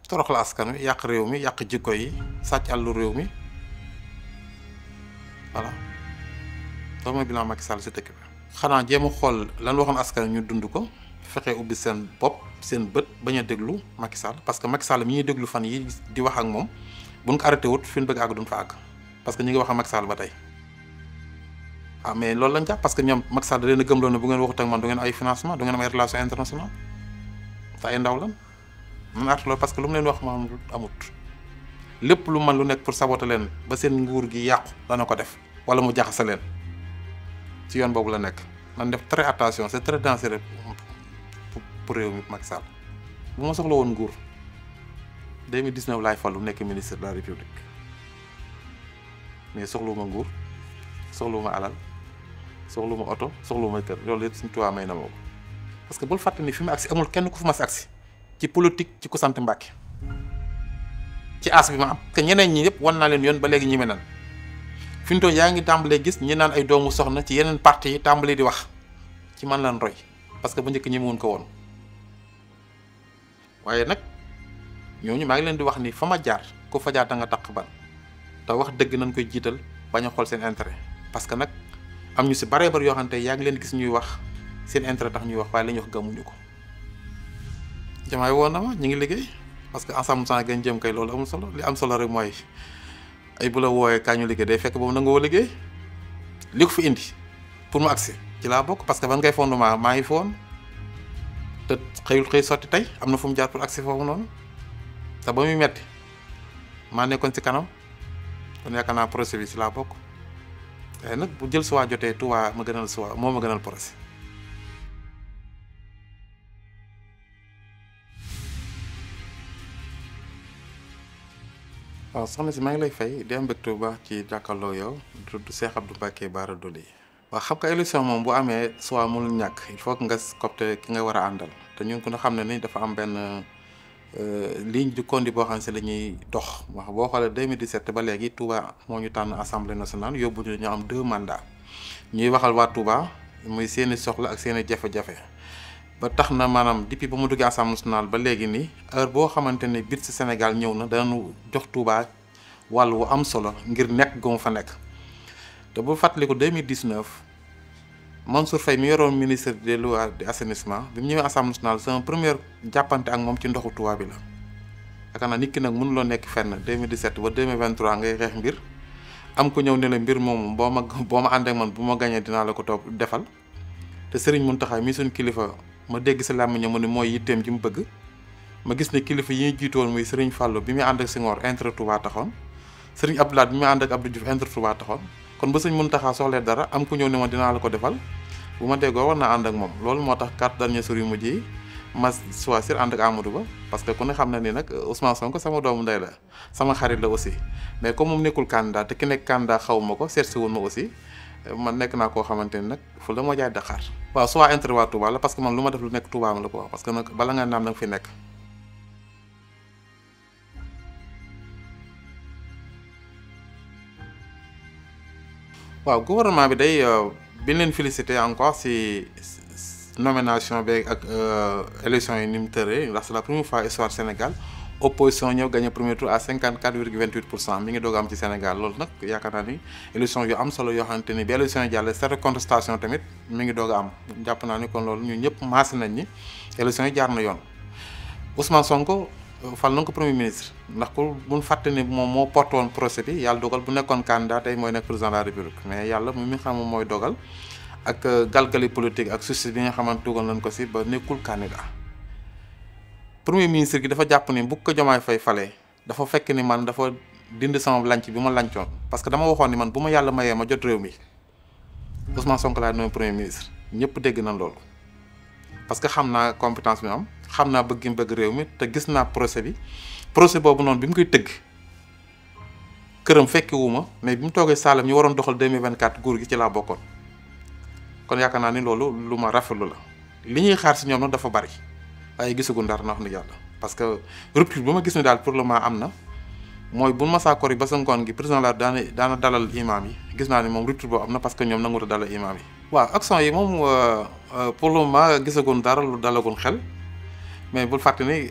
toroxal askan wi yàq réew mi yàq jikko yi sàcc àllu réew mi voilà loolu mooy bilan Macky Sall si dëkk bi. xanaa jéem a xool lan waxoon askan ñu dund ko fexe ubbi seen bopp seen bët bañ a déglu Macky Sall parce que Macky Sall mi ñuy déglu fan yi di wax ak moom buñ ko arrêté wut fi ñu bëgg àgg duñ fa àgg parce que ñu ngi wax ak Macky Sall ba tey. ah mais loolu lañ jàpp parce que ñoom Macky Sall da leen a gëmloo ne bu ngeen waxut ak man du ngeen ay financement du ngeen am ay relation internationale te ay ndaw lan man artu loolu parce que lu mu leen wax maam amut lépp lu man lu nekk pour saboter leen ba seen nguur gi yàqu dana ko def wala mu jaxase leen ci yoon boobu la nekk man def très attention c'est très dangereux pour réew mi Macky Sall bu ma soxla woon nguur 2019 laay fallu nekk ministre de la république mais soxlawuma nguur soxlawuma alal soxlawuma oto soxlawuma kër loolu yëpp suñu tubaab may na ma ko parce que bul fàtte ni fi mu agsi amul kenn ku fi mas agsi ci politique ci ku sant Mbàkke ci as bi ma am que ñeneen ñi yëpp wan naa leen yoon ba léegi ñi me nan fi mu toll yaa ngi tàmbalee gis ñi naan ay doomu soxna ci yeneen parti yi tàmbalee di wax ci man lan roy parce que bu njëkk ñi mun ko woon waaye nag ñooñu maa ngi leen di wax ni fa ma jaar ku fa jaar da nga taq ban te wax dëgg nañ koy jiital bañ a xool seen intérêt parce que nag am ñu si baree bari yoo xam ne yaa ngi leen gis ñuy wax seen intérêt tax ñuy wax waaye la ñuy wax gëmuñu ko jamaay woon na ma ñu ngi liggéey parce que ensemble sans gën jëm kay loolu amul solo li am solo rek mooy ay bu la wooyee kaa ñu liggéey day fekk boobu nangoo liggéey li ko fi indi pour mu agsi ci laa bokk parce que ban ngay fondement maa ngi foon te xëyul xëy sotti tey am na fu mu jaar pour agsi foofu noonu te ba muy metti maa nekkoon ci kanam kon yaakaar naa projet bi ci laa bokk waaye nag bu jël suwaa jotee Touba ma gënal suwaa moo ma gënal projet waaw soxna si maa ngi lay fay di am mbégte bu baax ci jàkkaarloo yow tudd Cheikh Abdou Mbacké Bara Dolly waaw xam nga élection moom bu amee soit mënul ñàkk il faut que nga copte ki nga war a àndal te ñun ku ne xam ne ni dafa am benn ligne de conduite boo xam ne si la ñuy dox wax boo xoolee 2017 ba léegi Touba moo ñu tànn assemblée nationale yóbbu ñu am deux mandats ñuy waxal waa Touba muy seeni soxla ak seeni jafe-jafe ba tax na maanaam depuis ba mu duggee assemblée nationale ba léegi nii heure boo xamante ne biir si Sénégal ñëw na danañu jox Touba wàll wu am solo ngir nekk gu mu fa nekk te bu fàttaliku 2019 Mansour Faye mi yoroon ministre des lois et de assainissement bi mu ñëwee assemblée nationale sama première jàppante ak moom ci ndoxu Touba bi la. yaakaar naa nit ki nag mënuloo nekk fenn 2017 ba 2023 ngay xeex mbir am ko ñëw ne la mbir moomu boo ma boo ma ànd ak man bu ma gañee dinaa la ko topp defal te Serigne Mountakha mi suñ kilifa. ma dégg si làmmiñam mu ne mooy yitteem ji mu bëgg ma gis ne kilifa yi ñu jiitoon muy Serigne Fallou bi muy ànd ak Senghor intérêt Touba taxoon Serigne Abdoulaye bi muy ànd ak Abdou Diouf intérêt Touba taxoon kon ba sëñ Mountakha soxlee dara am ku ñëw ne ma dinaa la ko defal bu ma déggoo war naa ànd ak moom loolu moo tax quatre derniers jours yu mujj yi ma choisir ànd ak Amadou Ba parce que ku ne xam na ni nag Ousmane Sonko sama doomu ndey la sama xarit la aussi mais comme moom nekkul candidat te ki nekk candidat xaw ma ko seet si woon ma aussi man nekk naa koo xamante ni nag fu la moo jaay Dakar waaw soit intérêt waa Touba la parce que man lu ma def lu nekk Touba ma la ko wax parce que nag bala nga naam da nga fi nekk. waaw gouvernement bi day bi leen félicité encore si nomination bi ak élection yi ni mu tëree ndax c'est la première fois histoire Sénégal opposition ñëw gagné premier tour à 54 virgule 28 pour cent mi ngi doog am ci Sénégal loolu nag yaakaar naa ni élection yu am solo yoo xamante ni bi élection yi jàll cette contestation tamit mi ngi doog a am jàpp naa ni kon loolu ñun ñëpp maase nañ ni élection yi jaar na yoon Ousmane Sonko fal na ko premier ministre ndax ku buñ fàtte ni moom moo porté woon procès bi yàlla dogal bu nekkoon candidat tey mooy nekk président de la république mais yàlla mi xam moom mooy dogal ak galgali politique ak justice bi nga xamante dugal nañ ko si ba nekkul candidat premier ministre gi dafa jàpp ni bu ko Diomaye Faye falee dafa fekk ni man dafa dindi sama lanc bi ma lancoon parce que dama waxoon ni man bu ma yàlla mayee ma jot réew mi Ousmane Sonko laa nommé premier ministre ñëpp dégg nañ loolu parce que xam naa compétence bi am xam naa bëgg bëgg réew mi te gis naa procès bi procès boobu noonu bi mu koy tëgg këram fekki wu ma mais bi mu toogee Saalum ñu waroon doxal 2024 nguur gi ci laa bokkoon kon yaakaar naa ni loolu lu ma rafetlu la li ñuy xaar si ñoom nag dafa bari waaye gisagu ndar na wax ni yàlla parce que rupture bu ma gis ni daal pour le moment am na mooy bu ma saa kor yi ba sa ngoon gi président la daana daana dalal imam yi gis naa ni moom rupture boobu am na parce que ñoom nanguta dalal imam yi waaw action yi moom pour le moment gisagun dara lu dalagun xel mais bul fàtte ni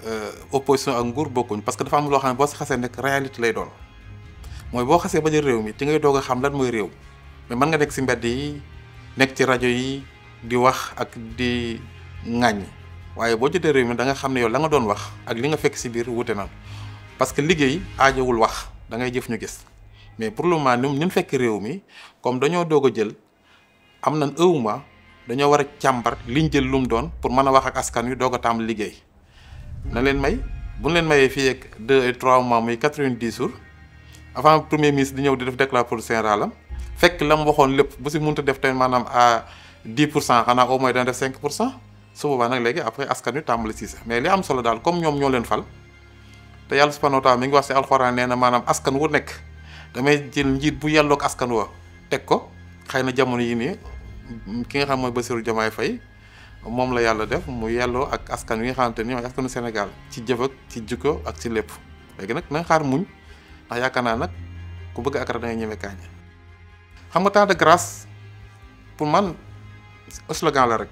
opposition ak nguur bokkuñ parce que dafa am loo xam ne boo si xasee nekk réalité lay doon mooy boo xasee ba jël réew mi ci ngay doog a xam lan mooy réew mais mën nga nekk si mbedd yi nekk ci rajo yi di wax ak di ŋàññ waaye boo jotee réew mi da nga xam ne yow la nga doon wax ak li nga fekk si biir wute na parce que liggéey aajowul wax da ngay jëf ñu gis mais pour le moment ñun ñun fekk réew mi comme dañoo doog a jël am nañ un mois dañoo war a càmbar liñ jël lu mu doon pour mën a wax ak askan wi doog a tàmbali liggéey na leen may bu ñu leen mayee fii ak deux et trois mois muy quatre-vingt-dix jours avant premier ministre di ñëw di def déclaration générale am fekk la mu waxoon lépp bu si mënta def tamit maanaam à dix pour cent xanaa au moins dana def cinq pour cent su boobaa nag léegi après askan wi tàmbali si mais li am solo daal comme ñoom ñoo leen fal te yàlla subhanahu wa taala mi ngi wax si alxuraan nee na maanaam askan wu nekk damay jël njiit bu yelloog askan wa teg ko xëy na jamono yi nii ki nga xam mooy Bassirou Diomaye Faye moom la yàlla def mu yelloo ak askan wi nga xamante ni mooy askanu Sénégal ci jëf ak ci jikko ak ci lépp léegi nag na nga xaar muñ ndax yaakaar naa nag ku bëgg akara da ngay ñeme kaañ xam nga temps de grâce pour man slogan la rek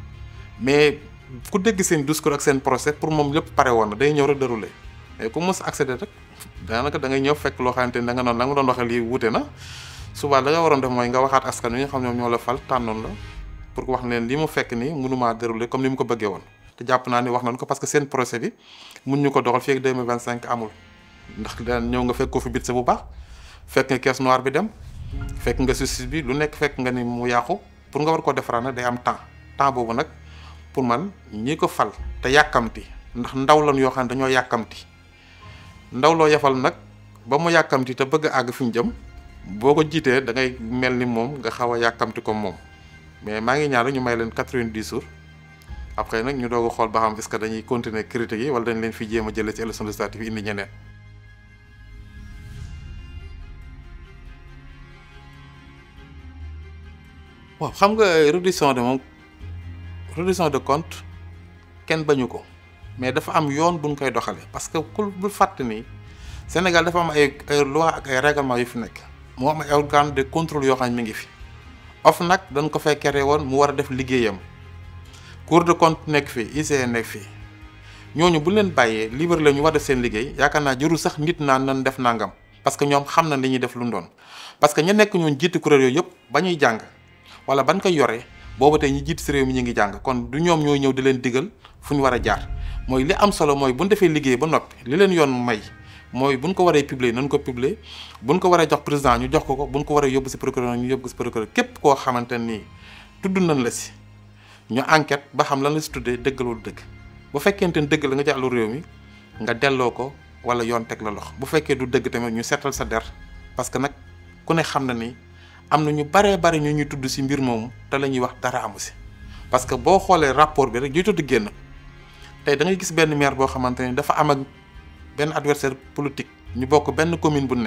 mais ku dégg seen discours ak seen procès pour moom lépp pare woon na day ñëw rek déroulé mais ku mos accéder rek daanaka da ngay ñëw fekk loo xamante ni da nga noonu la nga doon waxee lii wute na suba la nga waroon def mooy nga waxaat askan wi nga xam ñoom ñoo la fal tànnoon la pour wax leen li mu fekk nii mënumaa déroulé comme ni mu ko bëggee woon te jàpp naa ni wax nañ ko parce que seen procès bi mun ñu ko doxal fii ak 2025 amul ndax daan ñëw nga fekk ko fi bit sa bu baax fekk nga caisse noire bi dem fekk nga justice bi lu nekk fekk nga ni mu yàqu pour nga war koo defaraat nag day am temps temps boobu nag pour man ñi ko fal te yàkkamti ndax ndaw lan yoo xam ne dañoo yàkkamti ndaw loo yafal nag ba mu yàkkamti te bëgg a àgg fi mu jëm boo ko jiitee da ngay mel ni moom nga xaw a yàkkamti comme moom mais maa ngi ñaan rek ñu may leen quatre-vingt-dix jours après nag ñu doog a xool ba xam est-ce que dañuy continuer critiques yi wala dañ leen fi jéem a jëlee ci élection législative yi indi ñeneen. waaw xam nga reddition de moom reddition de compte kenn bañu ko mais dafa am yoon buñ koy doxalee parce que ku bul fàtt ni Sénégal dafa am ay ay loi ak ay règlement yu fi nekk moo am ay organe de contrôle yoo xam ne mi ngi fi nag dañ ko fay créé woon mu war a def liggéeyam Cour des comptes nekk fii ICE nekk fii ñooñu bu leen bàyyee libre la ñu war def seen liggéey yaakaar naa jërul sax nit naan nan def nangam parce que ñoom xam na li ñuy def lu mu doon parce que ña nekk ñoon jiitu kuréel yooyu yëpp ba ñuy jàng wala ban koy yore booba tey ñi jiit si réew mi ñu ngi jàng kon du ñoom ñooy ñëw di leen digal fu ñu war a jaar mooy li am solo mooy bu ñu defee liggéey ba noppi li leen yoon may mooy buñ ko waree publier nañ ko publier buñ ko waree jox président ñu jox ko ko buñ ko waree yóbbu si procureur ñu yóbbu ko si procureur képp koo xamante nii tudd nañ la si ñu enquête ba xam lan la si tuddee dëggalul dëgg bu fekkente ni dëgg la nga jàllu réew mi nga delloo ko wala yoon teg la lox bu fekkee du dëgg tamit ñu seetal sa der parce que nag ku ne xam na ni am na ñu baree bari ñu ñuy tudd si mbir moomu te la ñuy wax dara amu si parce que boo xoolee rapport bi rek ñuy tudd génn tey da ngay gis benn maire boo xamante ni dafa am ak benn adversaire politique ñu bokk benn commune bu ne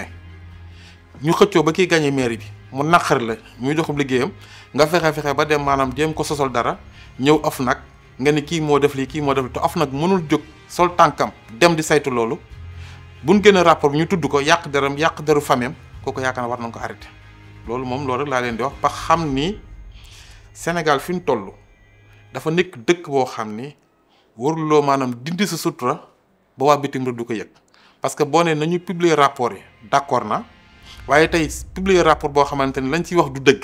ñu xëccoo ba kiy gagné maire bi mu naqar la muy doxub liggéeyam nga fexe fexe ba dem maanaam jéem ko sosol dara ñëw of nag nga ni kii moo def lii kii moo def lii te of nag mënul jóg sol tànkam dem di saytu loolu buñ génne rapport bi ñu tudd ko yàq deram yàq deru fameem kooku yaakaar na war nañ ko arrêté loolu moom loolu rek laa leen di wax ba xam ni Sénégal fi mu toll dafa nekk dëkk boo xam ni waruloo maanaam dindi sa sutura ba waa bitim réew du ko yëg parce que boo nee nañu publier rapport yi d'accord na waaye tey publier rapport boo xamante ni lañ ciy wax du dëgg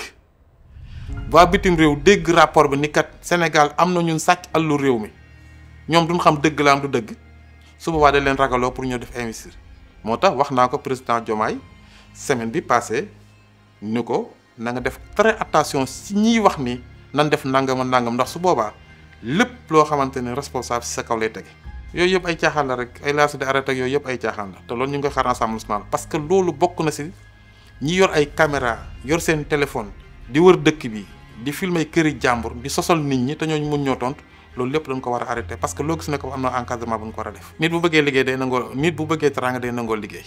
waa bitim réew dégg rapport bi ni kat Sénégal am na ñun sàcc àllu réew mi ñoom duñ xam dëgg la am du dëgg su boobaa da leen ragaloo pour ñu def investir moo tax wax naa ko président Diomaye semaine bi passé ni ko na nga def très attention si ñiy wax ni nan def nangam a nangam ndax su boobaa lépp loo xamante ni responsable si sa kaw lay tege yooyu yëpp ay caaxaan la rek ay laas di arrêté ak yooyu yëpp ay caaxaan la te loolu ñu ngi koy xaar Assemblée nationale parce que loolu bokk na si ñi yor ay caméra yor seen téléphone di wër dëkk bi di filmer këri jàmbur di sosal nit ñi te ñooñu mun ñoo tontu loolu lépp dañ ko war a arrêté parce que loo gis ne ko am na encadrement bu ñu ko war a def. nit bu bëggee liggéey day nangoo nit bu bëggee teraanga day nangoo liggéey.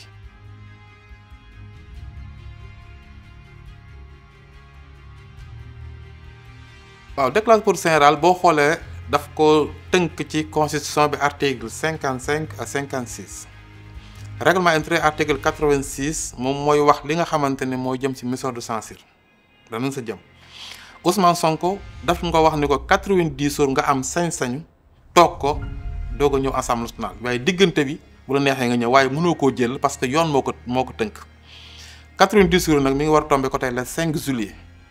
waaw déclaration générale boo xoolee daf ko tënk ci constitution bi article cinquante cinq à cinquante six règlement intérieur article quatre vingt six moom mooy wax li nga xamante ne moo jëm ci mission de censure danañ sa jëm Ousmane Sonko daf nga wax ni ko quatre vingt dix jours nga am sañ-sañu toog ko doog a ñëw assemblée nationale waaye diggante bi bu la neexee nga ñëw waaye mënoo koo jël parce que yoon moo ko moo ko tënk 90 jours nag mi ngi war a tombé ko tey le 5 juillet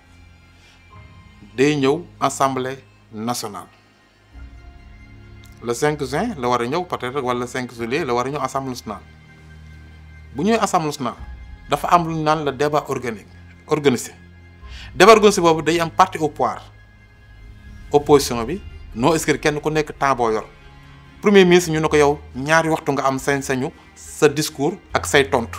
day ñëw assemblée nationale le 5 juin la war a ñëw peut-être wala le 5 juillet la war a ñëw assemblée nationale bu ñëwee assemblée nationale dafa am lu ñu naan le débat organique organisé débat organisé boobu day am parti au pouvoir opposition bi non inscrit kenn ku nekk temps boo yor premier ministre ñu ne ko yow ñaari waxtu nga am sañ-sañu sa discours ak say tontu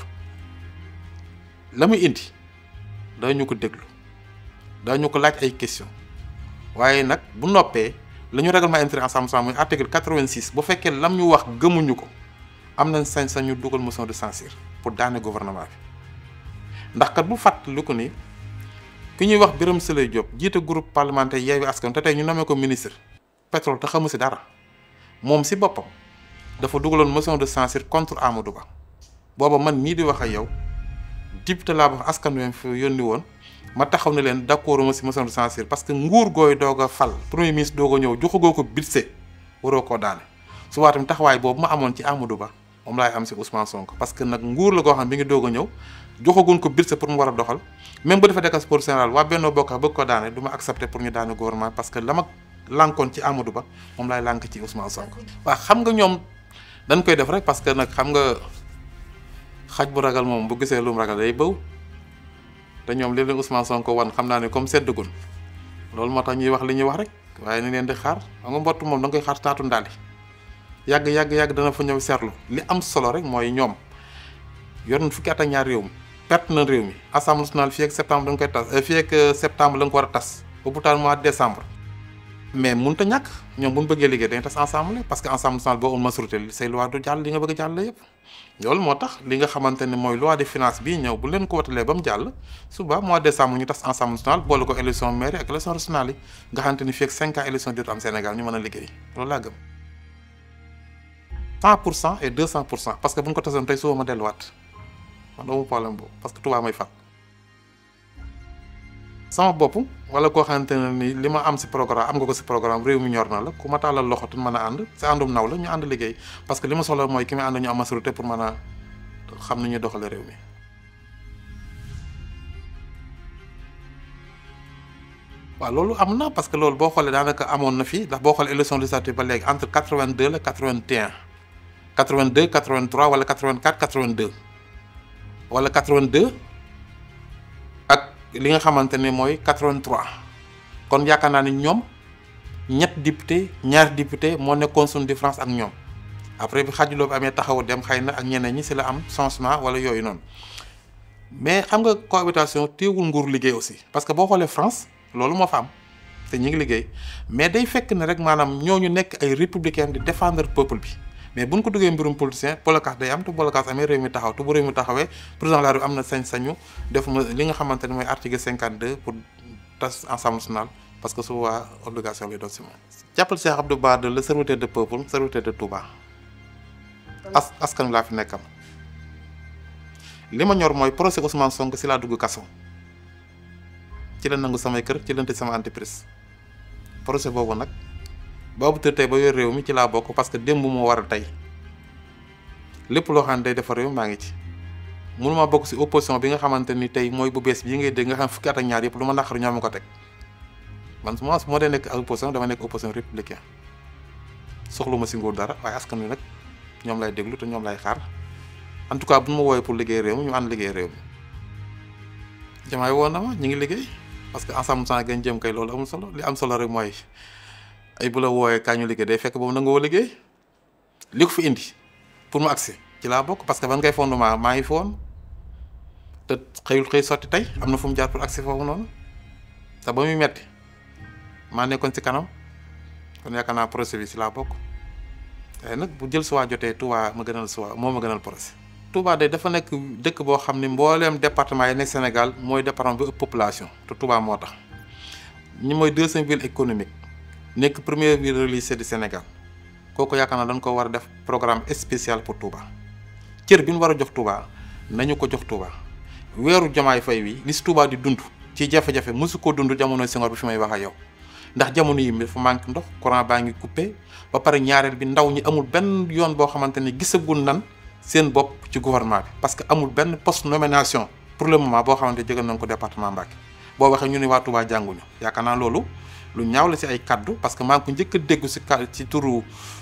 la muy indi dañu ko déglu dañu ko laaj ay question waaye nag bu noppee la ñu règlement intérieur Assemblée nationale muy article 86 bu fekkee lam ñu wax gëmuñu ko am nañ sañ-sañu dugal motion de censure pour daane gouvernement bi ndax kat bu fàttali ko ni ki ñuy wax Birame Souleye Diop jiite groupe parlementaire Yewwi Askan te tey ñu nommé ko ministre pétrole te xamu si dara moom si boppam dafa dugaloon motion de censure contre Amadou Ba booba man mii di wax ak yow député laa ba askan wi fi yónni woon ma taxaw ne leen d'accord ma si motion de censure parce que nguur gooy doog a fal premier ministre doog a ñëw joxagoo ko budget waroo koo daane su waa tamit taxawaay boobu ma amoon ci Amadou Ba moom laay am si Ousmane Sonko parce que nag nguur la koo xam bi ngi doog a ñëw joxaguñ ko budget pour mu war a doxal même bu defee décas pour général waa Benno Bokk bëgg ko daane du ma accepter pour ñu daane gouvernement parce que la ma lànkoon ci Amadou Ba moom laay lànk ci Ousmane Sonko. waaw xam nga ñoom dañ koy def rek parce que nag xam nga xaj bu ragal moom bu gisee lu mu ragal day bëw te ñoom li leen Ousmane Sonko wan xam naa ne comme seddagul loolu moo tax ñuy wax li ñuy wax rek waaye ni leen di xaar xam nga mbott moom da nga koy xaar taatu ndaali yàgg yàgg yàgg dana fa ñëw seetlu li am solo rek mooy ñoom yor nañ fukki at ak ñaar réew mi perte na réew mi assemblée nationale fii ak septembre da nga koy tas fii ak septembre la nga ko war a tas ba bu taal mois de décembre. mais mënut a ñàkk ñoom bu ñu bëggee liggéey dañuy tas ensemble parce que ensemble national boo amul majorité say loi du jàll li nga bëgg a jàll yëpp. loolu moo tax li nga xamante ne mooy loi de finance bii ñëw bu leen ko watalee ba mu jàll suba mois de décembre ñu tas ensemble national boole ko élection mairie ak élection régionale yi nga xamante ni fii ak 5 ans élection dootu am Sénégal ñu mën a liggéey loolu laa gëm. 100 pour cent et 200 pour cent parce que bu ñu ko tasoon tey suba ma delluwaat man doomu problème boobu parce que Touba may fal. sama bopp wala koo xamante ne ni li ma am si programme am nga ko si programme réew mi ñor na la ku ma tàllal loxo te mën a ànd si àndum naw la ñu ànd liggéey parce que li ma soxla mooy ki may ànd ñu am majorité pour mën a xam ni ñuy doxale réew mi. waaw loolu am na parce que loolu boo xoolee daanaka amoon na fi ndax boo xoolee élection législative ba léegi entre 82 la 81 82 83 wala 84 82 wala 82 ak. li nga xamante ne mooy 83 kon yaakaar naa ne ñoom ñett député ñaari député moo nekkoon suñu différence ak ñoom après bi xajuloo bi amee taxawu dem xëy na ak ñeneen ñi si la am changement wala yooyu noonu mais xam nga cohabitation téewul nguur liggéey aussi parce que boo xoolee France loolu moo fa am te ñu ngi liggéey mais day fekk ne rek maanaam ñooñu nekk ay républicain di défendre peuple bi mais bu ñu ko duggee mbirum politicien bolokaas day am te bolokaas amee réew mi taxaw te bu réew mi taxawee président de la République am na sañ-sañu def ma li nga xamante ne mooy article 52 pour tas Assemblée nationale parce que su waa obligation lay doon si moom. jàppal Cheikh Abdou Bara Dolly le serviteur de peuple serviteur de Touba as askan laa fi nekkam li ma ñor mooy procès Ousmane Sonko si laa dugg kaso ci la nangu samay kër ci la tëj sama entreprise procès boobu nag. boobu tër tey ba yor réew mi ci laa bokk parce que démb moo war a tey lépp loo xam ne day defar réew maa ngi ci mënuma bokk si opposition bi nga xamante ni tey mooy bu bees bii ngay dégg nga xam fukki at ak ñaar yëpp lu ma naqari ñoo ma ko teg man su ma su ma dee nekk opposition dama nekk opposition républicain soxlu ma si nguur dara waaye askan wi nag ñoom lay déglu te ñoom lay xaar en tout cas bu ma woowee pour liggéey réew mi ñu ànd liggéey réew mi jamaay woon na ma ñu ngi liggéey parce que ensemble sans gañ jëm kay loolu amul solo li am solo rek mooy ay bu la wooyee kaa ñu liggéey day fekk boobu nangoo liggéey li ko fi indi pour mu agsi ci laa bokk parce que ban ngay fondement maa ngi fi woon te xëyul xëy sotti tey am na fu mu jaar pour agsi foofu noonu te ba muy metti maa nekkoon ci kanam kon yaakaar naa projet bi ci laa bokk waaye nag bu jël suwaa jotee Touba ma gënal suwaa moo ma gënal projet. Touba de dafa nekk dëkk boo xam ni mbooleem département yi nekk Sénégal mooy département bi ëpp population te Touba moo tax ñi mooy deuxième ville économique. nekk première ville religieuse du Sénégal kooku yaakaar naa dañ ko war a def programme spécial pour Touba cër bi ñu war a jox Touba nañu ko jox Touba weeru Diomaye Faye wi li si Touba di dund ci jafe-jafe mosu ko dund jamono Senghor bi fi may wax ak yow ndax jamono yi dafa manque ndox courant baa ngi coupé ba pare ñaareel bi ndaw ñi amul benn yoon boo xamante ne gisagul nan seen bopp ci gouvernement bi parce que amul benn poste nomination pour le moment boo xamante ne jëgal nañ ko département Mbacké boo waxee ñu ne waa Touba jànguñu yaakaar naa loolu lu ñaaw la si ay kaddu parce que maa ngi ko njëkk a déggu si ka ci turu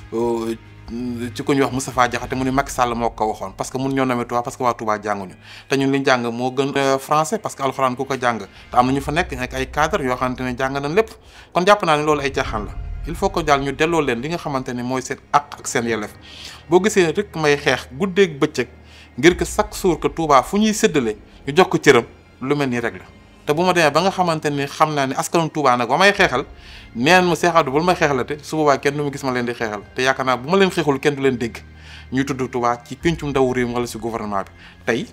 ci ko ñuy wax Moustapha Diakhaté mu ne Macky Sall moo ko waxoon parce que mun ñoo nommer Touba parce que waa Touba jànguñu te ñun liñ jàng moo gën français parce que alxuraan ku ko jàng te am na ñu fa nekk nekk ay cadre yoo xamante ne jàng nañ lépp kon jàpp naa ne loolu ay jaaxaan la il faut que daal ñu delloo leen li nga xamante ne mooy seen àq ak seen yelleef boo gisee rek may xeex guddeeg bëccëg ngir que chaque jour que Touba fu ñuy séddale ñu jox ko cëram lu mel nii rek la te bu ma demee ba nga xamante ni xam naa ne askanu Touba nag ba may xeexal neen ma Cheikh Abdou bul may xeexalate su boobaa kenn du ma gis ma leen di xeexal te yaakaar naa bu ma leen xeexul kenn du leen dégg ñuy tudd Touba ci pincum ndaw réew wala si gouvernement bi tey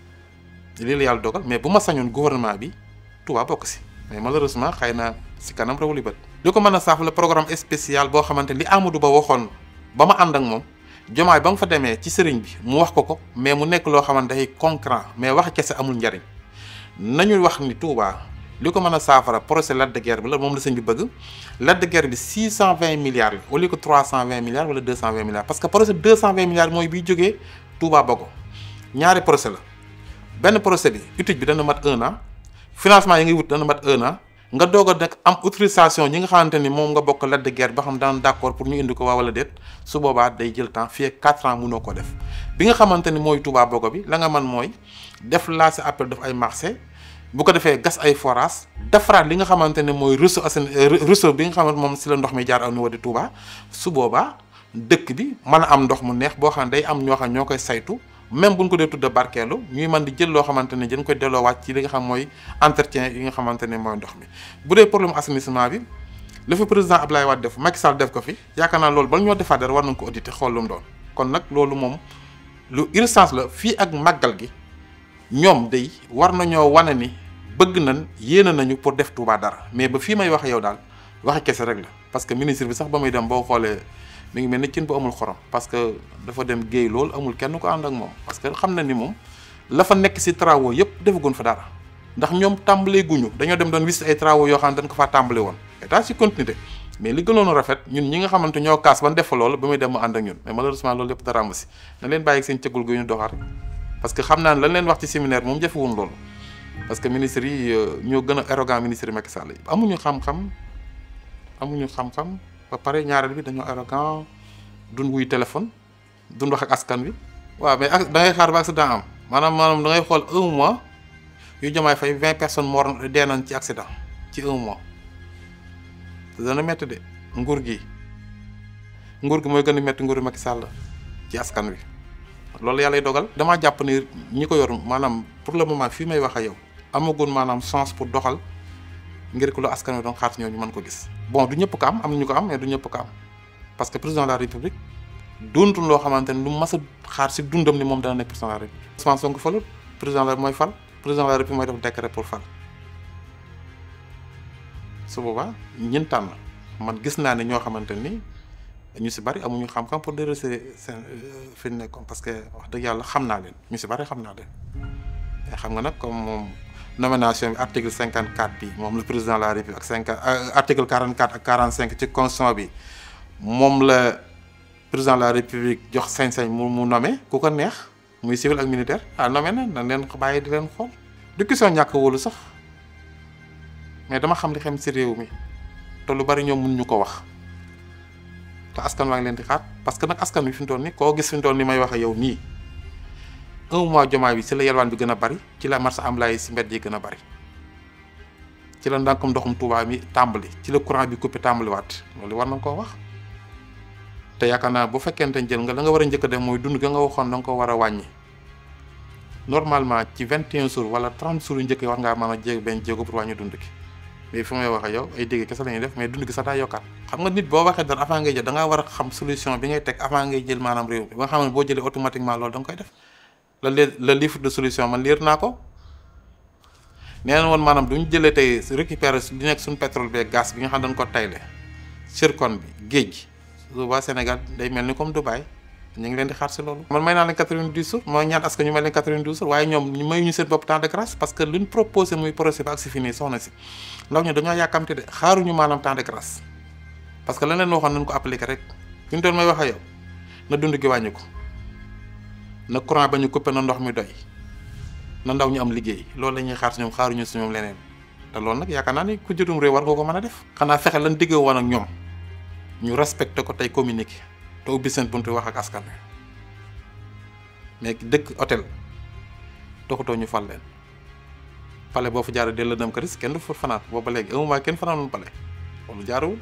lii la yàlla dogal mais bu ma sañoon gouvernement bi Touba bokk si mais malheureusement xëy na si kanam rawuli bët li ko mën a saaf la programme spécial boo xamante li Amadou Ba waxoon ba ma ànd ak moom jomaay ba nga fa demee ci sëriñ bi mu wax ko ko mais mu nekk loo xamante day concret mais wax kese amul njariñ nañu wax ni Touba li ko mën a saafara projet Lac de Guiers bi la moom la sëñ bi bëgg Lac de Guiers bi 620 milliards la au lieu que 320 milliards wala 220 milliards parce que projet 220 milliards mooy biy jógee Touba Bogo ñaari projet la benn projet bi étude bi dana mat un an financement yi ngay wut dana mat un an nga doog a nag am autorisation ñi nga xamante ni moom nga bokk Lac de Guiers ba xam daan d'accord pour ñu indi ko waa wala déet su boobaa day jël temps fii ak 4 ans mënoo ko def bi nga xamante ni mooy Touba Bogo bi la nga man mooy def lancé appel def ay marché bu ko defee gas ay forage defaraat li nga xamante ne mooy réseau assen réseau bi nga xamante moom si la ndox mi jaar au niveau de Touba su boobaa dëkk bi mën a am ndox mu neex boo xam ne day am ñoo xam ñoo koy saytu même buñ ko dee tudda barkeelu ñuy mën di jël loo xamante ne dañ koy delloowaat ci li nga xam mooy entretien yi nga xamante ne mooy ndox mi bu dee problème assainissement bi la fi président Abdoulaye Wade def Macky Sall def ko fi yaakaar naa loolu ba ñoo defaat dara war nañ ko auditer xool lu mu doon kon nag loolu moom lu urgence la fii ak màggal gi ñoom day war nañoo wane ni bëgg nañ yéene nañu pour def Touba dara mais ba fii may waxe yow daal waxe kese rek la parce que ministre bi sax ba muy dem boo xoolee mi ngi mel ni cin bu amul xorom parce que dafa dem géey loolu amul kenn ko ànd ak moom parce que xam na ni moom la fa nekk ci travaux yëpp defagun fa dara ndax ñoom tàmbalee guñu dañoo dem doon visiter ay travaux yoo xam ne dañ ko faa tàmbale woon état ci continuité mais li gënoon a rafet ñun ñi nga xamante ñoo kaas ban def fa loolu ba muy dem mu ànd ak ñun mais malheureusement loolu lépp dara am si na leen bàyyi seen cëggul gu ñu doxaat rek parce que xam naa ne lañ leen wax ci séminaire moom jafewun loolu parce que ministres yi ñoo gën a arrogant ministre yi Macky Sall yi amuñu xam-xam amuñu xam-xam ba pare ñaareel bi dañoo arrogant duñ wuy téléphone duñ wax ak askan wi waaw mais da ngay xaar ba accident am maanaam maanaam da ngay xool un mois yu jamaay fay vingt personnes mort dee nañ ci accident ci un mois dana métti de nguur gi nguur gi mooy gën a métti nguuru Macky Sall ci askan wi loolu yàlla dogal damaa jàpp ni ñi ko yor maanaam pour le moment fii may wax ak yow amagun maanaam chance pour doxal ngir ko lu askan wi doon xaar ñoo ñu mën ko gis bon du ñëpp ko am am na ñu ko am mais du ñëpp ko am parce que président de la république doontul loo xamante ni lu mas a xaar si dundam ni moom dana nekk président de la république Ousmane Sonko falul président la mooy fal président de la république mooy def décret pour fal su boobaa ñun tànn man gis naa ne ñoo xamante ni ñu si bari amuñu xam-xam pour dresser seen fi ñu nekkoon parce que wax dëgg yàlla xam naa leen ñu si bari xam naa leen te xam nga nag comme moom nomination bi article cinquante quatre bi moom le président de la république ak cinquante article quarante quatre ak quarante cinq ci constitution bi moom la président de la république jox sañ-sañ mu mu nommé ku ko neex muy civil ak militaire ah nommé na dañ leen bàyyi di leen xool du question ñàkk wóolu sax mais dama xam li xam si réew mi te lu bari ñoom mun ñu ko wax te askan waa ngi leen di xaar parce que nag askan wi fi mu toll nii koo gis fi mu toll nii may wax ak yow nii un mois jomaay bi ci la yelwaan bi gën a bari ci la marché am laay si mbedd yi gën a bari ci la ndànkum ndoxum Touba mi tàmbali ci la courant bi coupé tàmbaliwaat loolu war na koo wax te yaakaar naa bu fekkente jël nga la nga war a njëkk a def mooy dund ga nga waxoon da nga ko war a wàññi normalement ci 21 jours wala 30 jours yu njëkk yi war ngaa mën a jéeg benn jéego pour wàññi dund gi mais fi may wax ak yow ay dégg kese la ñuy def mais dund gi sax daa yokkaat xam nga nit boo waxee dara avant ngay jël da ngaa war a xam solution bi ngay teg avant ngay jël maanaam réew mi ba nga xam ne boo jëlee automatiquement loolu da nga koy def la le livre de solution man liir naa ko nee na woon maanaam du ñu jëlee tey récupérer li nekk suñu pétrole bi gaz bi nga xam dañ ko tayle zircon bi géej gi su boobaa Sénégal day mel ni comme Dubaï ñu ngi leen di xaar si loolu. man may naa leen 90 jours mooy ñaan askan ñu may leen 92 jours waaye ñoom ñu may ñu seen bopp temps de grâce parce que luñ proposé muy projet ba ak si fii nii soxna si ndaw ñu dañoo yàkkamti de xaaruñu maanaam temps de grâce parce que lan leen waxoon nañ ko appliqué rek fi ñu doon may wax ak yow na dund gi wàññi ko na courant ba ñu coupé na ndox mi doy na ndaw ñu am liggéey loolu la ñuy xaar si ñoom xaaruñu si ñoom leneen te loolu nag yaakaar naa ni ku jutum réew war nga ko mën a def. xanaa fexe lan diggee woon ak ñoom ñu respecté ko tey communiqué te ubbi seen buntu wax ak askan wi mais dëkk hôtel doxatoo ñu fal leen pale boo fa jaaree delloo dem këris kenn du fa fanaan booba léegi un mois kenn fanaanul pale loolu jaaruwul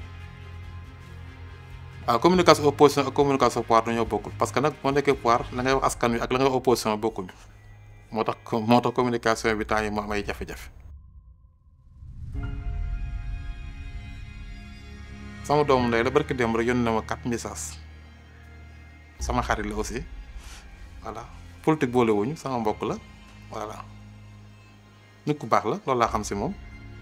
waaw communication opposition ak communication pouvoir dañoo bokkul parce que nag moo nekkee pouvoir la ngay wax askan wi ak la ngay wax opposition bokkuñu moo tax moo tax communication bi temps yi moo am ay jafe-jafe. sama doomu ndey la barki démb rek yónnee na ma quatre messages sama xarit la aussi voilà politique boole wuñu sama mbokk la voilà nit ku baax la loolu laa xam si moom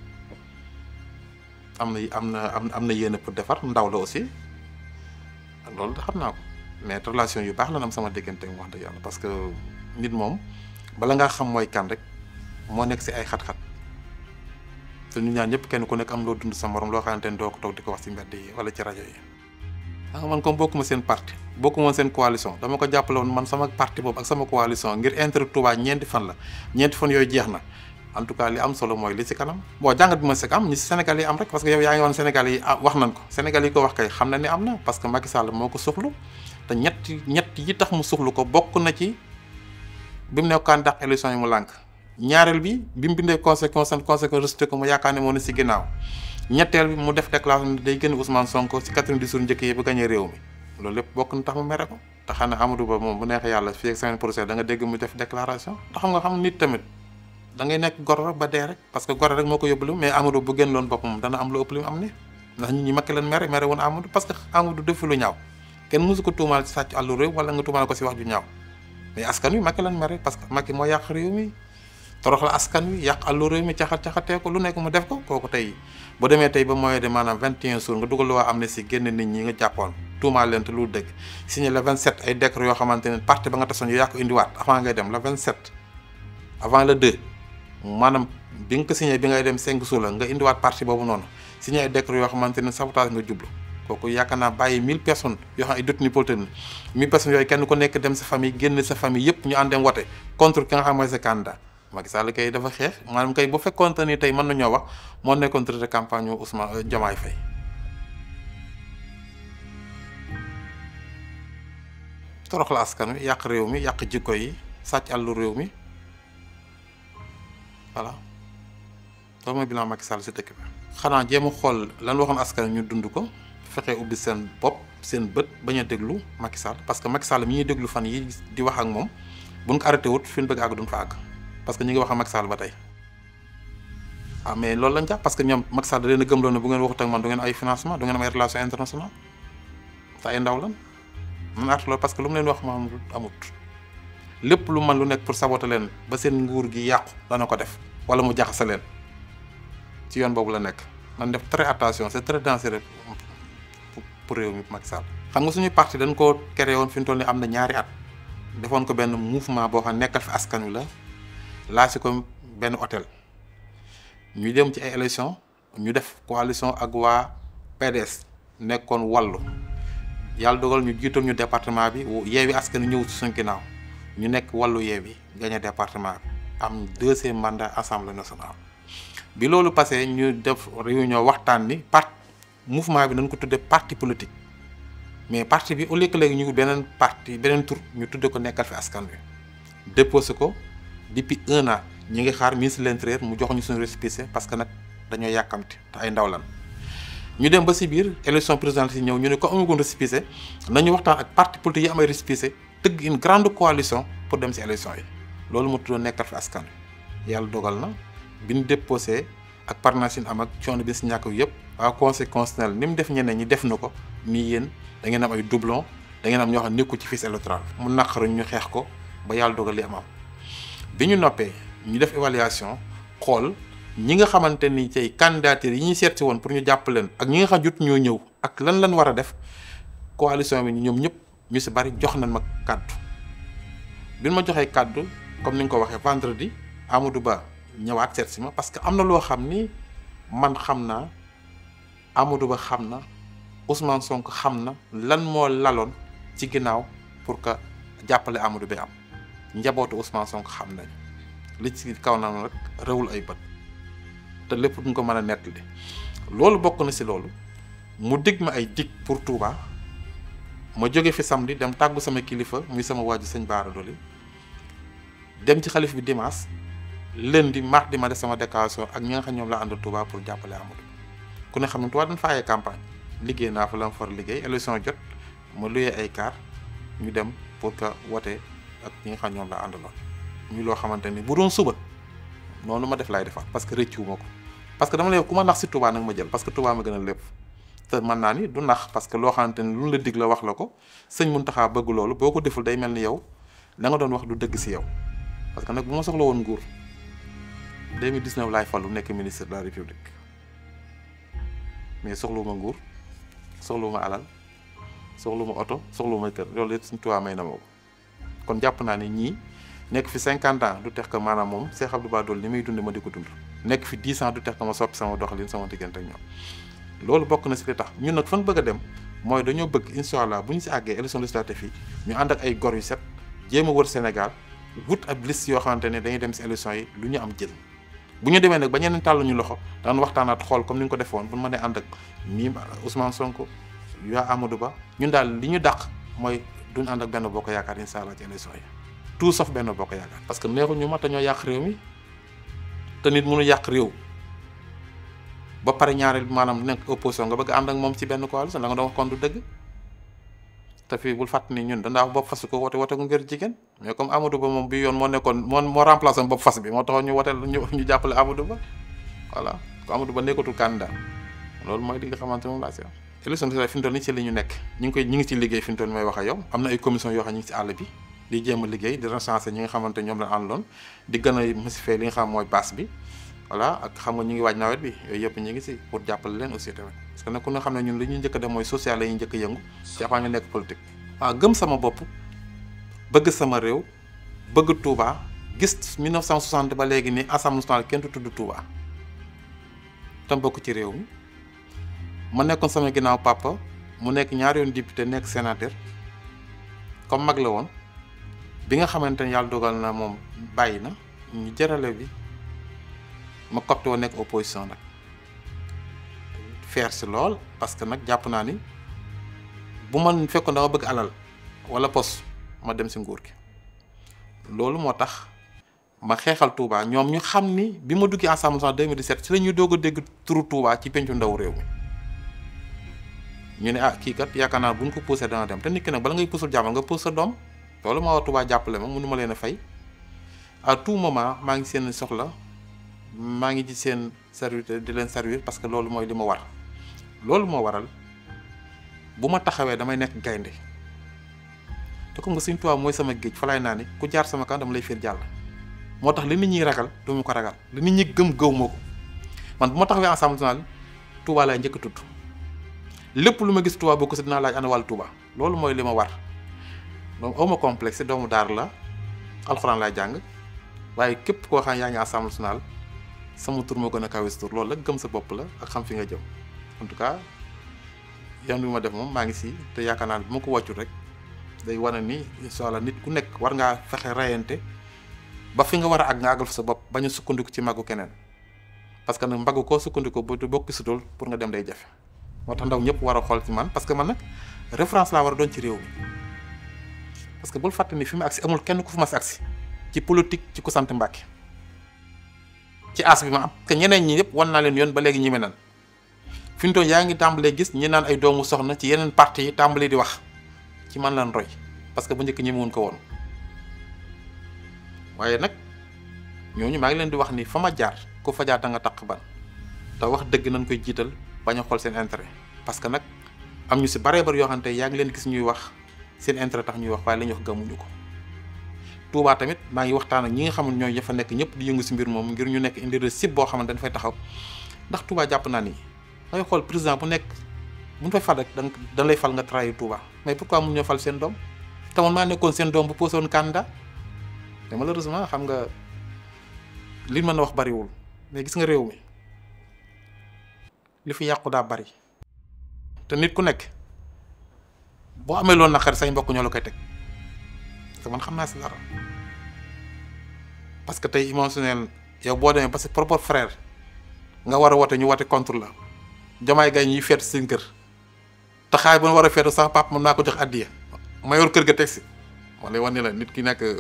am na am na am na yéene pour defar ndaw la aussi loolu da xam naa ko mais relation yu baax la am sama diggante wax dëgg yàlla parce que nit moom bala ngaa xam mooy kan rek moo nekk si ay xat-xat. te ñu ñaan ñëpp kenn ku nekk am loo dund sa morom loo xamante ne doo ko toog di ko wax ci mbedd yi wala ci rajo yi. ah man comme bokkuma seen parti bokkuma seen coalition dama ko jàppale woon man sama parti boobu ak sama coalition ngir intérêt Touba ñeenti fan la ñeenti fan yooyu jeex na en tout cas li am solo mooy li ci kanam. bon jàngat bi ma sek am ñi ci Sénégal yi am rek parce que yow yaa ngi woon Sénégal yi wax nañ ko Sénégal yi ko wax kay xam na ni am na parce que Macky Sall moo ko suxlu te ñett ñett yi tax mu suxlu ko bokk na ci bi mu nekk candidat élection yi mu lànk. ñaareel bi bi mu bindee conséquence conséquence rejeté ko mu yaakaar ne moo ne si ginnaaw ñetteel bi mu def déclaration day gën Ousmane Sonko si 90 jours njëkk yi ba gañee réew mi loolu lépp bokk na tax mu mere ko te xam ne Amadou Ba moom bu neexee yàlla fii ak semaine prochaine da nga dégg mu def déclaration te xam nga xam nit tamit da ngay nekk gor rek ba dee rek parce que gor rek moo ko yóbbu mais Amadou bu gën loon boppam dana am lu ëpp li mu am ni ndax nit ñi makki leen mere mere woon Amadou parce que Amadou defu lu ñaaw kenn mosu ko tuumaal ci sàcc àllu réew wala nga tuumaal ko si wax ju ñaaw mais askan wi makki leen mere parce que makki moo yàq réew mi torox la askan wi yàq àllu réew mi caxat caxatee ko lu nekk mu def ko kooku tey bu demee tey ba mooy de maanaam 21 jours nga dugal lu waa amnistie génn nit ñi nga jàppoon tuumaal leen te lu dëgg signé le 27 ay décret yoo xamante ne parti ba nga tasoon yu yaa ko indiwaat avant ngay dem le 27 avant le 2 maanaam bi nga ko signé bi ngay dem 5 jours la nga indiwaat parti boobu noonu signé ay décret yoo xamante ne sabotage nga jublu kooku yaakaar naa bàyyi 1000 personnes yoo xam ay détenus politiques 1000 personnes yooyu kenn ku nekk dem sa famille génn sa famille yëpp ñu ànd dem wote contre ki nga xam mooy sa candidat Macky Sall kay dafa xeex maanaam kay bu fekkoon ni tey mën nañoo wax moo nekkoon de campagne Ousmane Diomaye Faye torox la askan wi yàq réew mi yàq jikko yi sàcc àllu réew mi voilà loolu mooy bilan Macky Sall si dëkk bi. xanaa jéem a xool lan waxoon askan ñu dund ko fexe ubbi seen bopp seen bët bañ a déglu Macky Sall parce que Macky Sall mi ñuy déglu fan yi di wax ak moom buñ ko arrêté wut fi ñu bëgg àgg duñ fa àgg. parce que ñu ngi wax ak Macky Sall ba tey ah mais loolu lañ jàpp parce que ñoom Macky Sall da leen a gëmloo ne bu ngeen waxut ak man du ngeen ay financement du ngeen am ay relation internationale te ay ndaw lan man artu loolu parce que lu mu leen wax maam amut lépp lu man lu nekk pour saboter leen ba seen nguur gi yàqu dana ko def wala mu jaxase leen ci yoon boobu la nekk man def très attention c'est très dangereux pour réew mi Macky Sall xam nga suñuy parti dañ koo créé woon fi mu toll nii am na ñaari at defoon ko benn mouvement boo xam nekkal fi askan wi la laasi ko benn hôtel ñu dem ci ay élection ñu def coalition ak waa PDS nekkoon wàllu yàlla dogal ñu jiital ñu département bi yeewi askan ñëw ci suñ ginnaaw ñu nekk wàllu yeewi gagné département bi am deuxième mandat assemblée nationale. bi loolu passé ñu def réunion waxtaan ni part mouvement bi nañ ko tuddee parti politique mais parti bi au lieu que léegi ñu beneen parti beneen tur ñu tudde ko nekkal fi askan wi déposé ko. depuis un an ñi ngi xaar ministre de l'intérieur mu jox ñu suñu récépissé parce que nag dañoo yàkkamti te ay ndaw lan ñu dem ba si biir élection présidentielle yi ñëw ñu ne ko amagoon récépissé nañu waxtaan ak parti politique yi am ay récépissé tëgg une grande coalition pour dem si élection yi loolu moo tuddoon nekkal fi askan wi yàlla dogal na bi ñu déposé ak parrainage yi am ak coono bi si ñàkk yëpp waa conseil constitutionnel ni mu def ñeneen ñi def na ko nii yéen da ngeen am ay doublon da ngeen am ñoo xam nekku ci fiche électorale mu naqaru ñu xeex ko ba yàlla dogal li am am bi ñu noppee ñu def évaluation xool ñi nga xamante ni tey candidature yi ñuy seet woon pour ñu jàpp leen ak ñi nga xam jot ñoo ñëw ak lan lan war a def coalition bi ñoom ñëpp ñu si bari jox nañ ma kàddu bi ma joxee kàddu comme ni nga ko waxee vendredi Amadou Ba ñëwaat seet si ma parce que am na loo xam ni man xam naa Amadou Ba xam na Ousmane Sonko xam na lan moo laloon ci ginnaaw pour que jàppale Amadou bi am njabootu Ousmane Sonko xam nañ li ci kaw na nag rewul ay bët te lépp duñ ko mën a nettali loolu bokk na si loolu mu dig ma ay dig pour Touba ma jóge fi samedi dem tàggu sama kilifa muy sama waaju sëñ Baara Doli dem ci xalif bi dimanche lundi mardi ma def sama déclaration ak ñi nga xam ñoom la àndal Touba pour jàppale Amadou ku ne xam ne Touba dañ faayee campagne liggéey naa fa la ma far liggéey élection jot ma luyee ay car ñu dem pour que wote ak ñi nga xam ñoom la àndaloon ñu loo xamante ni bu doon suba noonu ma def laay defaat parce que rëccuwuma ko parce que dama lay ku ma nax si Touba nag ma jël parce que Touba ma gën a lépp te mën naa ni du nax parce que loo xamante ni lu la dig la wax la ko sëñ Mountakha bëgg loolu boo ko deful day mel ni yow la nga doon wax du dëgg si yow parce que nag bu ma soxla woon nguur 2019 laay fallu nekk ministre de la république mais soxluwuma nguur soxluwuma alal soxluwuma oto soxluwuma kër loolu yëpp suñ Touba may na ma ko kon jàpp naa ne ñii nekk fi 50 ans du tax que maanaam moom Cheikh Abdou Bara Dolly li muy dund ma di ko dund nekk fi 10 ans du tax que ma soppi sama doxalin sama diggante ak ñoom loolu bokk na si li tax ñun nag fan bëgg a dem mooy dañoo bëgg incha allah bu ñu si àggee élection législative yi ñu ànd ak ay gor yu set jéem a wër Sénégal wut ab liste yoo xamante ne dañuy dem si élection yi lu ñu am jël bu ñu demee nag ba ñeneen tàllu ñu loxo daan waxtaanaat xool comme ni nga ko defoon bu ñu mënee ànd ak mii Ousmane Sonko yaa Amadou Ba ñun daal li ñu dàq mooy duñ ànd ak benn bokk yaakaar incha allah ci élection yi tout sauf benn bokk yaakaar parce que neexul ñu mat ñoo yàq réew mi te nit mënu yàq réew ba pare ñaareel maanaam nekk opposition nga bëgg ànd ak moom ci benn coalition la nga doon wax kon du dëgg te fii bul fàtt ni ñun dandaa bopp fas ko wote wote ko ngir jigéen mais comme Amadou Ba moom bi yoon moo nekkoon moo moo remplacé bopp fas bi moo taxoon ñu wote ñu ñu jàppale Amadou Ba voilà ko Amadou Ba nekkatul candidat loolu mooy li nga xamante moom laa si am élection fi mu toll nii ci li ñu nekk ñu ngi koy ñu ngi ci liggéey fi mu toll nii may wax ak yow am na ay commission yoo xam ñu ngi ci àll bi di jéem a liggéey di recenser ñi nga xamante ñoom la àndoon di gën a masifier li nga xam mooy base bi voilà ak xam nga ñu ngi waaj nawet bi yooyu yëpp ñu ngi si pour jàppale leen aussi tamit parce que nag ku nga xam ne ñun li ñuy njëkk a def mooy social la ñuy njëkk a yëngu ci avant ñu nekk politique. waaw gëm sama bopp bëgg sama réew bëgg Touba gis 1960 ba léegi nii assemblée nationale kenn du tudd Touba tam bokk ci réew mi ma nekkoon sama ginnaaw papa mu nekk ñaari yoon député nekk sénateur comme mag la woon bi nga xamante ne yàlla dogal na moom bàyyi na ñu jërale bi. ma copte woon nekk opposition nag faire si lool parce que nag jàpp naa ni bu man fekkoon dama bëgg alal wala pos ma dem si nguur gi loolu moo tax ma xeexal Touba ñoom ñu xam ni bi ma duggee Assemblée nationale 2017 ci la ñuy doog a dégg turu Touba ci pencu ndaw réew mi ñu ne ah kii kat yaakaar naa bu ñu ko poussé dana dem te nit ki nag bala ngay puusul jàmm nga pousse sa doom loolu moo war Touba jàppale ma mënu ma leen a fay à tout moment maa ngi seen soxla. maa ngi ci seen service di leen servir parce que loolu mooy li ma war loolu moo waral bu ma taxawee damay nekk gaynde te comme nga Sëñ Tuubaa mooy sama géej fa laay naa ni ku jaar sama kan dama lay fiir jàll moo tax li nit ñi ragal du ma ko ragal li nit ñi gëm gëw ma ko man bu ma taxawee Assemblée nationale Touba laay njëkk a tudd lépp lu ma gis Touba boo ko si dinaa laaj ana wàllu Touba loolu mooy li ma war donc awma complexe doomu daar la alxuraan laay jàng waaye képp koo xam yaa ngi Assemblée nationale sama tur moo gën a kawe tur loolu la gëm sa bopp la ak xam fi nga jëm en tout cas yoon bi ma def moom maa ngi si te yaakaar naa ne bu ma ko wàccul rek day wane ni incha allah nit ku nekk war ngaa fexe rayante ba fi nga war a àgg nga àggal fa sa bopp bañ a sukkandiku ci màggu keneen parce que nag mbaggu koo sukkandiku bu bokk si dul pour nga dem day jafe moo tax ndaw ñëpp war a xool ci man parce que man nag référence laa war a doon ci réew mi parce que bul fàtte ni fi mu agsi amul kenn ku fi mas agsi ci politique ci ku sant Mbàkke ci as bi ma am que ñeneen ñi yëpp wan naa leen yoon ba léegi ñi nan fi mu toll yaa ngi tàmbalee gis ñi naan ay doomu soxna ci yeneen parti yi tàmbalee di wax ci man lan roy parce que bu njëkk ñi mun ko woon waaye nag ñooñu maa ngi leen di wax ni fa ma jaar ku fa jaar da nga taq ban te wax dëgg nañ koy jiital bañ a xool seen intérêt parce que nag am ñu si baree bari yoo xam ne yaa ngi leen gis ñuy wax seen intérêt tax ñuy wax waaye la ñuy wax gëmuñu ko. Touba tamit maa ngi waxtaan ak ñi nga xam ne ñooy fa nekk ñëpp di yëngu si mbir moom ngir ñu nekk indi sib boo xamante dañ fay taxaw ndax Touba jàpp naa ni dangay xool président bu nekk bu ñu fay fal rek dañ dañ lay fal nga trahir Touba mais pourquoi mun ñoo fal seen doom te man maa nekkoon seen doom bu posé woon candidat mais malheureusement xam nga li mën a wax bariwul mais gis nga réew mi li fi yàqu daa bari te nit ku nekk boo amee loolu naqar say mbokk ñoo la koy teg parce que man xam naa si dara parce que tey émotionnel yow boo demee parce que propre frère nga war a wote ñu wote contre la jamaay gay ñuy feetu seen kër te xaay ba war a feetu sax papa mën naa ko jox addiya ma yor kër ga teg si ma lay wax ni la nit ki nekk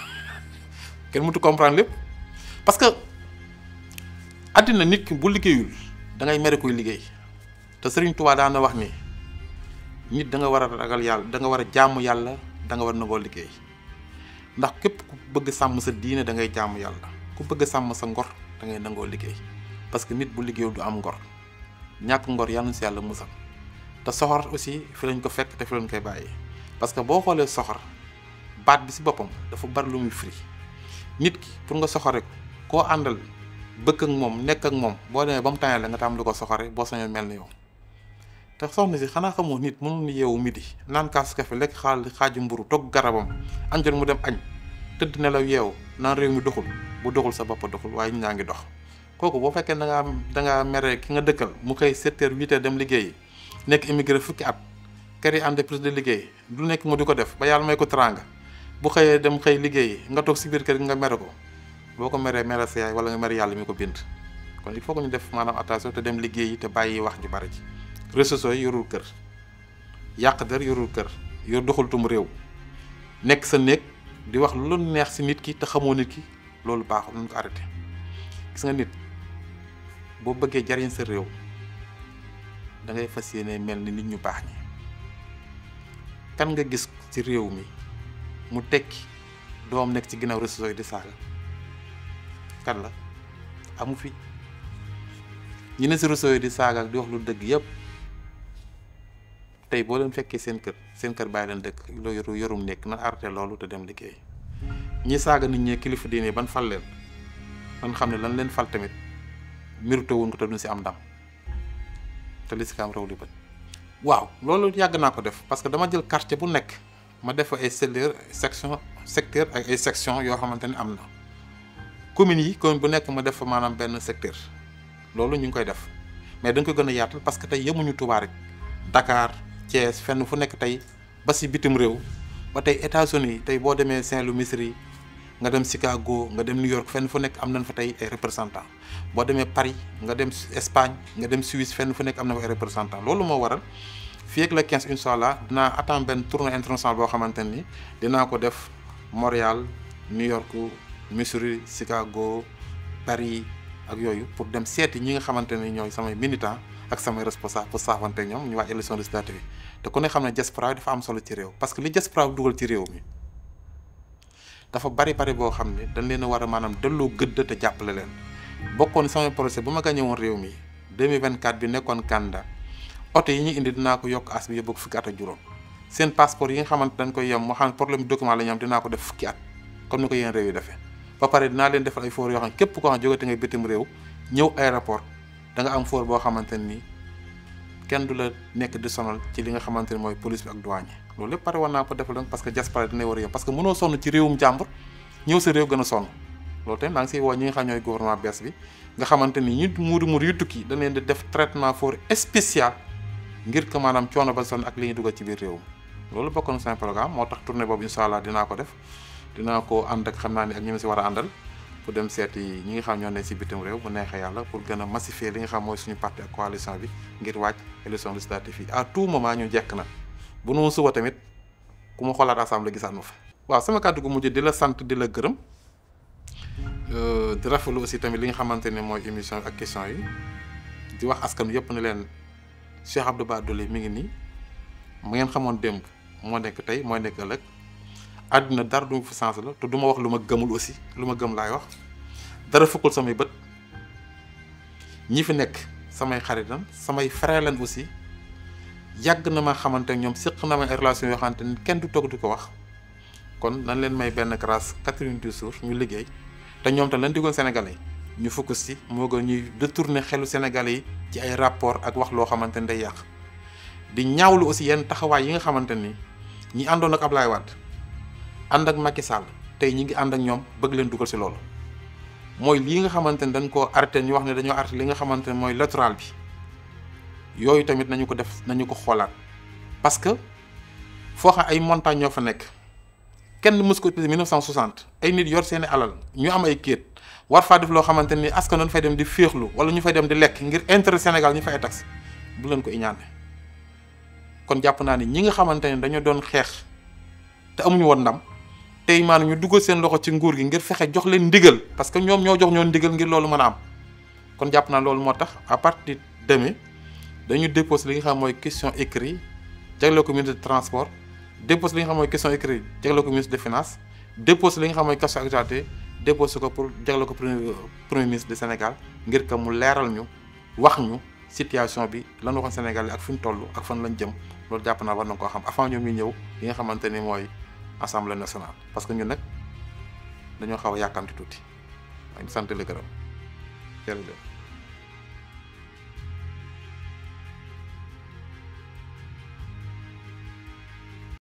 kenn mënut comprendre lépp parce que àddina nit ki bu liggéeyul da ngay mere koy liggéey te Serigne Touba daan na wax ni nit da nga war a ragal yàlla da nga war a jaamu yàlla da nga war a nangoo liggéey ndax képp ku bëgg sàmm sa diine da ngay jaamu yàlla ku bëgg sàmm sa ngor da ngay nangoo liggéey parce que nit bu liggéeyul du am ngor ñàkk ngor yàlla na si yàlla musal te soxor aussi fi lañ ko fekk te fi lañ koy bàyyi parce que boo xoolee soxor baat bi si boppam dafa bari lu muy firi nit ki pour nga soxore ko koo àndal bëgg ak moom nekk ak moom boo demee ba mu tànnee la nga tam lu ko soxore boo sañoon mel ni yow te soxna si xanaa xamoo nit mënul yeewu midi naan kaasu kafe lekk xaal xaaju mburu togg garabam añ jot mu dem añ tëdd nelaw yeewu naan réew mi doxul bu doxul sa bopp doxul waaye ñu ñaa ngi dox kooku boo fekkee da ngaa da ngaa mere ki nga dëkkal mu xëy 7 heures 8 heures dem liggéeyi nekk immigré fukki at kër yi entreprise de liggéey du nekk mu di ko def ba yàlla may ko teraanga bu xëyee dem xëy liggéeyi nga toog si biir kër gi nga mere ko boo ko meree mere sa yaay wala nga mere yàlla mi ko bind kon il faut que ñu def maanaam attention te dem liggéeyi te bàyyi wax ji bari ci réseaux sociaux yi yorul kër yàq der yorul kër yor doxaltum réew nekk sa néeg di wax lu neex si nit ki te xamoo nit ki loolu baaxul nañ ko arrêté gis nga nit boo bëggee jariñ sa réew da ngay fas yéene mel ni nit ñu baax ñi kan nga gis ci réew mi mu tekki doom nekk ci ginnaaw réseaux sociaux yi di saaga kan la amu fi ñi ne si réseaux yi di saaga ak di wax lu dëgg yëpp tey boo leen fekkee seen kër seen kër bàyyi leen dëkk loo yoru yorum nekk na arrêté loolu te dem liggéey ñi saaga nit ñi kilifa diine ban fal leen man xam ne lan leen fal tamit mérité wuñ ko te duñ si am ndam te li si kam raw li bët waaw loolu yàgg naa ko def parce que dama jël quartier bu nekk ma def ay secteur section secteur ak ay section yoo xamante ne am na communes yi commune bu nekk ma def fa maanaam benn secteur loolu ñu ngi koy def mais dañ ko gën a yaatal parce que tey yemuñu Touba rek Dakar Thiès fenn fu nekk tey ba si bitim réew ba tey États-Unis tey boo demee Saint-Louis Missouri nga dem Chicago nga dem New York fenn fu nekk am nañ fa tey ay représentants boo demee Paris nga dem Espagne nga dem Suisse fenn fu nekk am na fa ay représentants loolu moo waral fii ak le 15 incha allah dinaa attendre benn tournée internationale boo xamante ni dinaa ko def Montréal New York Missouri Chicago Paris ak yooyu pour dem seeti ñi nga xamante ne ñooy samay militants ak samay responsable pour saafante ñoom ñu waaj élection législative yi te ku ne xam ne diaspora dafa am solo ci réew parce que li diaspora dugal ci réew mi dafa bari bari boo xam ne dañ leen a war a maanaam delloo gëdd te jàppale leen bokkoon samay projet bu ma gagné woon réew mi 2024 bi nekkoon candidat oto yi ñu indi dinaa ko yokk as bi yóbbu fukki at ak juróom seen passeport yi nga xamante dañ koy yem moo xam ne problème document la ñu am dinaa ko def fukki at comme ni ko yéen réew yi defee ba pare dinaa leen defal ay foor yoo xam ne képp koo xam ne jógate nga bitim réew ñëw aéroport da nga am foor boo xamante ni kenn du la nekk di sonal ci li nga xamante ni mooy police bi ak douane loolu lépp pare war naa ko defal parce que diaspora dina war a yem parce que mënoo sonn ci réewum jàmbur ñëw sa réew gën a sonn loolu tamit maa ngi siy woo ñi nga xam ñooy gouvernement bees bi nga xamante ni ñi muuri muur yu tukki dañ leen di def traitement foor spécial ngir que maanaam coono ba sonn ak li ñuy dugal ci biir réew mi loolu bokk na seen programme moo tax tournée boobu incha allah dinaa ko def dinaa ko ànd ak xam naa ni ak ñi ma si war a àndal pour dem seeti ñi nga xam ñoo ne si bitim réew bu neexee yàlla pour gën a massifier li nga xam mooy suñu parti ak coalition bi ngir wàcc élection législative yi à tout moment ñu jekk na bu nu suba tamit ku ma xoolaat assemblée gisaat ma fa. waaw sama kàddu gu mujj di la sant di la gërëm di rafetlu aussi tamit li nga xamante ne mooy émission ak question yi di wax askan yëpp ne leen Cheikh Abdou Bara Dolly mi ngi nii mu ngeen xamoon démb moo nekk tey mooy nekk ëllëg. àdduna dara du ma fi sens la te du ma wax lu ma gëmul aussi lu ma gëm laay wax dara fukkul samay bët ñi fi nekk samay xaritam samay frère lan aussi yàgg na ma xamante ne ñoom séq na ma ay relation yoo xamante ni kenn du toog di ko wax kon nañ leen may benn grâce 90 jours ñu liggéey te ñoom tam lañ diggoon Sénégalais yi ñu focus ci moo gën ñuy détourner xelu Sénégalais yi ci ay rapport ak wax loo xamante ni day yàq di ñaawlu aussi yenn taxawaay yi nga xamante ni ñi àndoon ak Ablaye Wade ànd ak Macky Sall tey ñi ngi ànd ak ñoom bëgg leen dugal si loolu mooy lii nga xamante ni dañ koo arrêté ñu wax ne dañoo arrêté li nga xamante ne mooy littoral bi yooyu tamit nañu ko def nañu ko xoolaat parce que foo xam ay montagnes ñoo fa nekk kenn mës ko utilisé 1960 ay nit yor seeni alal ñu am ay kéet war faa def loo xamante ni askan doon fay dem di féexlu wala ñu fay dem di lekk ngir intérêt Sénégal ñu fay tax bu leen ko iñaane kon jàpp naa ni ñi nga xamante ne dañoo doon xeex te amuñu woon ndam tey maanaam ñu dugal seen loxo ci nguur gi ngir fexe jox leen ndigal parce que ñoom ñoo jox ñoon ndigal ngir loolu mën a am kon jàpp naa loolu moo tax à partir de demain dañu déposé li nga xam mooy question écrit jagleel ko ministre de transport déposé li nga xam mooy question écrit jagleel ko ministre des finances déposé li nga xam mooy question actualité déposé ko pour jagleel ko premier premier ministre du Sénégal ngir que mu leeral ñu wax ñu situation bi lan waxoon Sénégal ak fi ñu toll ak fan lañ jëm loolu jàpp naa war na koo xam avant ñoom ñu ñëw li nga xamante ni mooy assemblée nationale parce que ñun nag dañoo xaw a yàkkamti tuuti waaye sant la gërëm jërëjëf